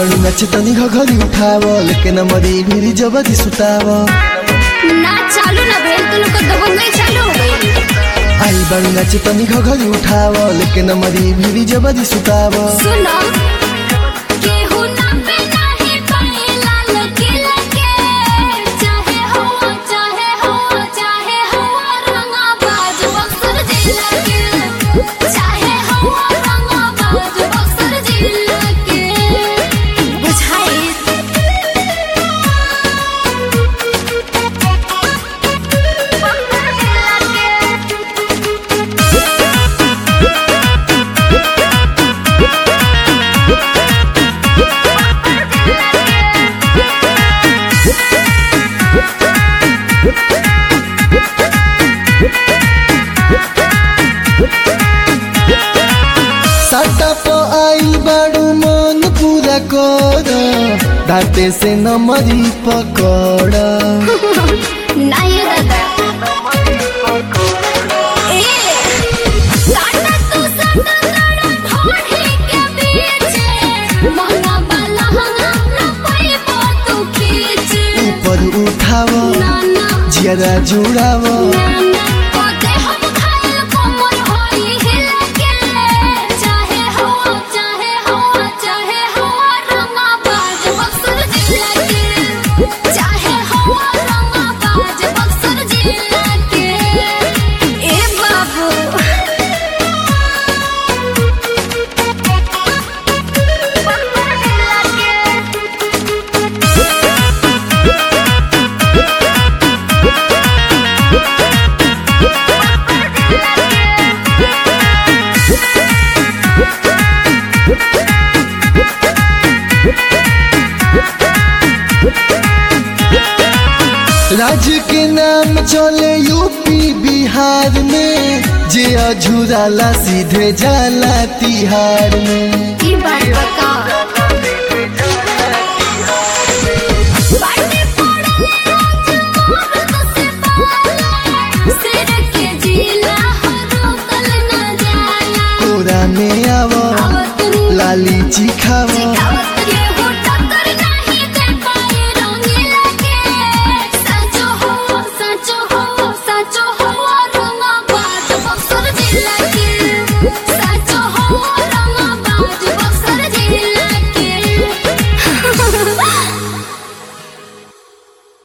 बाणू नाच तनी घघरी उठाव लेकिन मरी भिरी जबरी सुताव ना चालू ना भेल तो लोग दबंग नहीं चालू हो गई आई बाणू नाच तनी घघरी उठाव लेकिन मरी भिरी जबरी सुताव सुनो केहू ना पे नाही पाए लाल किला के चाहे हो चाहे हो चाहे हो रंगा बाज बक्सर जिला के चाहे हो रंगा बाज बक्सर जिला के बुझाई साटा प आइल बाणू मन पूरा कर दाते से न मरी पकड़ नहीं दादा ए साटा तू साटा साटा ढोढ़ी के बीच महंगा वाला हंगा न पाइबो तू खींच ऊपर उठाव ना ना जियरा जुड़ाव ना ना कोते हम खाए कोमर होई हिला के चाहे हो चाहे हो चाहे हो रंगा बाज बक्सर जिला के चाहे हो रंगा बाज बक्सर जिला के ए बाबू राज्य के नाम चले यूपी बिहार में जे अझुराला सीधे जाला तिहार में ई बात बता